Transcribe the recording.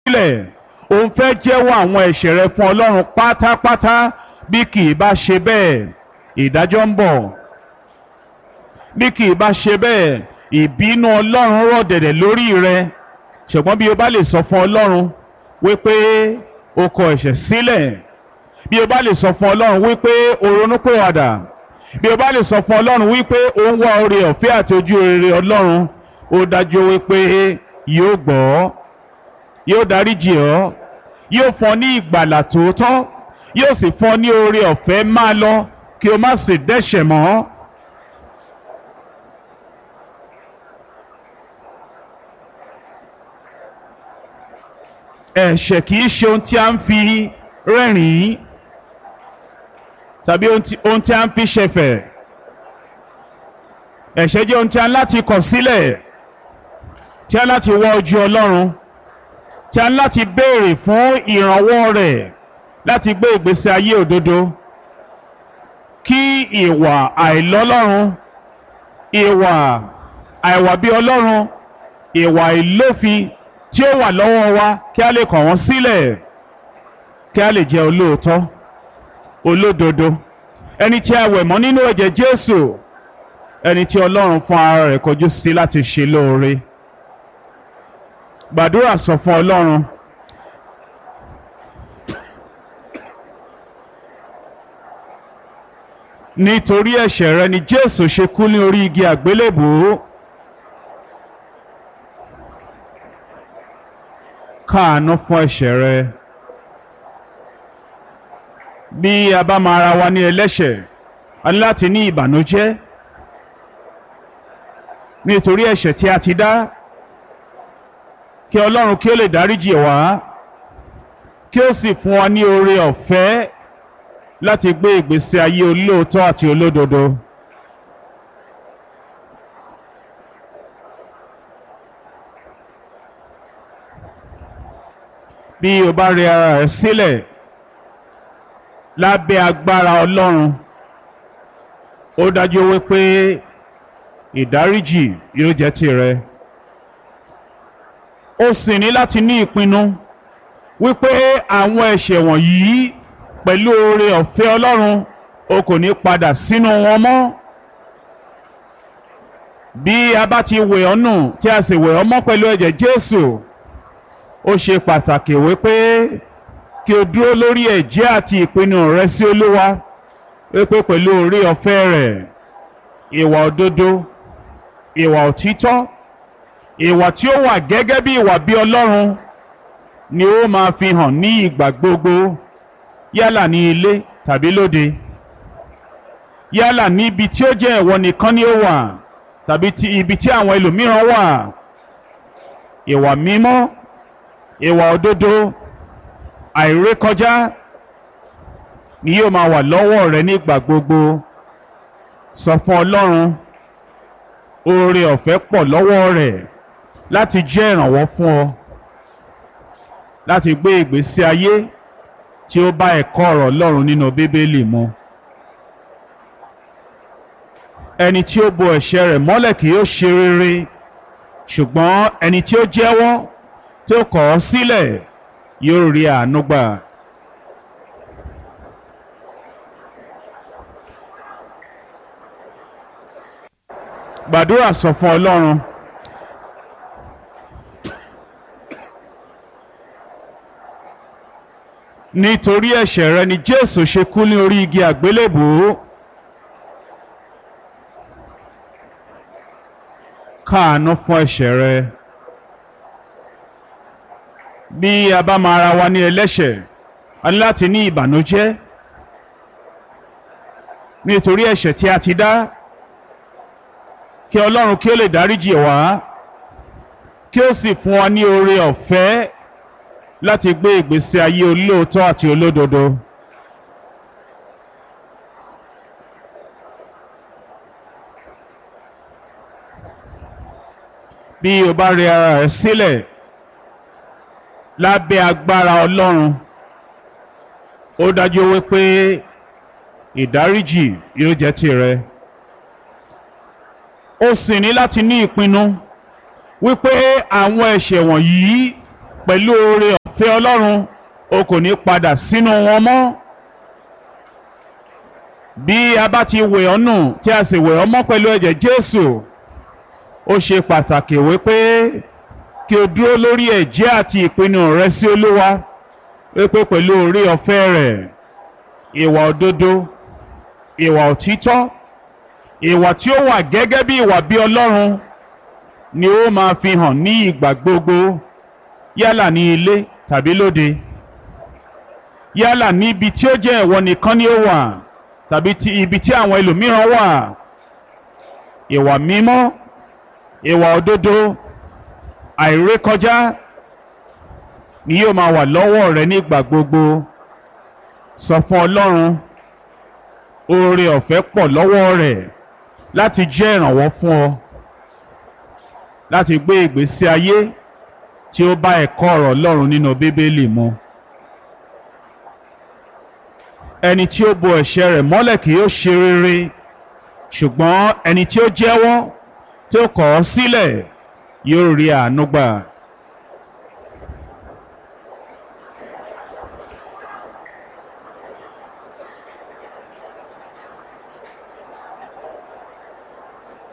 sílẹ̀ òun fẹ́ jẹ́wọ́ àwọn ẹ̀ṣẹ̀ rẹ fún ọlọ́run pátápátá bí kì í bá ṣe bẹ́ẹ̀ ìdájọ́ ń bọ̀ bí kì í bá ṣe bẹ́ẹ̀ ìbínú ọlọ́run rọ̀ dẹ̀dẹ̀ lórí rẹ ṣùgbọ́n bí o bá lè sọ fún ọlọ́run wípé o kọ ẹ̀ṣẹ̀ sílẹ̀ bí o bá lè sọ fún ọlọ́run wípé o ronúpìwàdà bí o bá lè sọ fún ọlọ́run wípé o ń wá oore ọ̀fẹ́ àti ojú rere ọlọ́run ó dájú wípé yóò gbọ́ yóò dáríjì ọ́ yóò fún ọ ní ìgbàlà tòótọ́ yóò sì fún ọ ní oore ọ̀fẹ́ máa lọ kí o má sì dẹ́ṣẹ̀ mọ́. ẹ̀ṣẹ̀ kìí ṣe ohun tí a ń fi rẹ́rìn-ín tàbí ohun tí a ń fi ṣẹ̀fẹ̀ ẹ̀ṣẹ̀ jẹ́ ohun tí a ń láti kọ̀ sílẹ̀ tí a ń láti wá ojú Ọlọ́run tí a ń láti béèrè fún ìrànwọ́ rẹ̀ láti gbé ìgbésí ayé òdodo kí ìwà àìlọ́lọ́run ìwà àìwà bí Ọlọ́run ìwà ìlófin tí ó wà lọ́wọ́ wa kí a lè kọ̀ wọ́n sílẹ̀ kí a lè jẹ́ olóòótọ́ olódodo ẹni tí a wẹ̀ mọ́ nínú ẹ̀jẹ̀ Jésù ẹni tí Ọlọ́run fún ara rẹ̀ kọjú sí láti ṣe lóore gbàdúrà sọ fún Ọlọ́run nítorí ẹ̀ṣẹ̀ rẹ ni Jésù ṣe kú ní orí igi àgbélébùú. káàánú fún ẹ̀ṣẹ̀ rẹ bí a bá máa ra wa ní ẹlẹ́ṣẹ̀ a ní láti ní ìbànújẹ́ nítorí ẹ̀ṣẹ̀ tí a ti dá kí Ọlọ́run kí ó lè dáríjì wá kí ó sì fún wa ní oore ọ̀fẹ́ láti gbé ìgbésí ayé olóòótọ́ àti olódodo. bí o bá rẹ ara rẹ sílẹ̀ lábẹ́ agbára Ọlọ́run ó dájú wípé ìdáríjì yóò jẹ́ tìrẹ ó sì ní láti ní ìpinnu wípé àwọn ẹ̀ṣẹ̀ wọ̀nyí pẹ̀lú oore ọ̀fẹ́ Ọlọ́run o kò ní padà sínú wọn mọ́ bí a bá ti wẹ̀ ọ́ nù tí a sì wẹ̀ ọ́ mọ́ pẹ̀lú ẹ̀jẹ̀ Jésù ó ṣe pàtàkì wípé kí o dúró lórí ẹ̀jẹ́ àti ìpinnu rẹ sí Olúwa wípé pẹ̀lú orí ọ̀fẹ́ rẹ̀ ìwà òdodo ìwà òtítọ́ ìwà tí ó wà gẹ́gẹ́ bí ìwà bí Ọlọ́run ni ó máa fi hàn ní ìgbà gbogbo yálà ní ilé tàbí lóde yálà ní ibi tí ó jẹ́ ìwọ nìkan ni ó wà tàbí ibi tí àwọn ẹlòmíràn wà ìwà mímọ́ ìwà òdodo àìrékọjá ni yóò máa wà lọ́wọ́ rẹ nígbà gbogbo sọ fún Ọlọ́run oore ọ̀fẹ́ pọ̀ lọ́wọ́ rẹ̀ láti jẹ́ ìrànwọ́ fún ọ láti gbé ìgbésí ayé tí ó bá ẹ̀kọ́ ọ̀rọ̀ Ọlọ́run nínú Bíbélì mu ẹni tí ó bo ẹ̀ṣẹ̀ rẹ̀ mọ́lẹ̀ kì yóò ṣe rere ṣùgbọ́n ẹni tí ó jẹ́wọ́ tí ó kọ̀ ọ́ sílẹ̀ yóò rí àánú gbà. gbàdúrà sọ fún Ọlọ́run nítorí ẹ̀ṣẹ̀ rẹ ni Jésù ṣe kú ní orí igi àgbélébùú káàánú fún ẹ̀ṣẹ̀ rẹ bí a bá máa ra wa ní ẹlẹ́ṣẹ̀ a ní láti ní ìbànújẹ́ nítorí ẹ̀ṣẹ̀ tí a ti dá kí Ọlọ́run kí ó lè dáríjì wá kí ó sì fún wa ní oore ọ̀fẹ́ láti gbé ìgbésí ayé olóòótọ́ àti olódodo. bí o bá rẹ ara rẹ sílẹ̀ lábẹ́ agbára Ọlọ́run ó dájú wípé ìdáríjì yóò jẹ́ tìrẹ ó sì ní láti ní ìpinnu wípé àwọn ẹ̀ṣẹ̀ wọ̀nyí pẹ̀lú oore ìfẹ́ ọlọ́run o kò ní padà sínú wọn mọ́ bí a bá ti wẹ̀ ọ́ nù tí a sì wẹ̀ ọ́ mọ́ pẹ̀lú ẹ̀jẹ̀ Jésù ó ṣe pàtàkì wípé kí o dúró lórí ẹ̀jẹ̀ àti ìpinnu rẹ sí Olúwa wípé pẹ̀lú orí ọ̀fẹ́ rẹ̀ ìwà òdodo ìwà òtítọ́ ìwà tí ó wà gẹ́gẹ́ bí ìwà bí Ọlọ́run ni ó máa fi hàn ní ìgbà gbogbo yálà ní ilé tàbí lóde yálà níbi tí ó jẹ́ ìwọ nìkan ni ó wà tàbí ti ibi tí àwọn ẹlòmíràn wà ìwà mímọ́ ìwà òdodo àìrékọjá ni yóò máa wà lọ́wọ́ rẹ nígbà gbogbo sọ fún Ọlọ́run oore ọ̀fẹ́ pọ̀ lọ́wọ́ rẹ̀ láti jẹ́ ìrànwọ́ fún ọ láti gbé ìgbésí ayé tí ó bá ẹ̀kọ́ ọ̀rọ̀ Ọlọ́run nínú Bíbélì mu ẹni tí ó bo ẹ̀ṣẹ̀ rẹ̀ mọ́lẹ̀ kì yóò ṣe rere ṣùgbọ́n ẹni tí ó jẹ́wọ́ tí ó kọ̀ ọ́ sílẹ̀ yóò rí àánú gbà.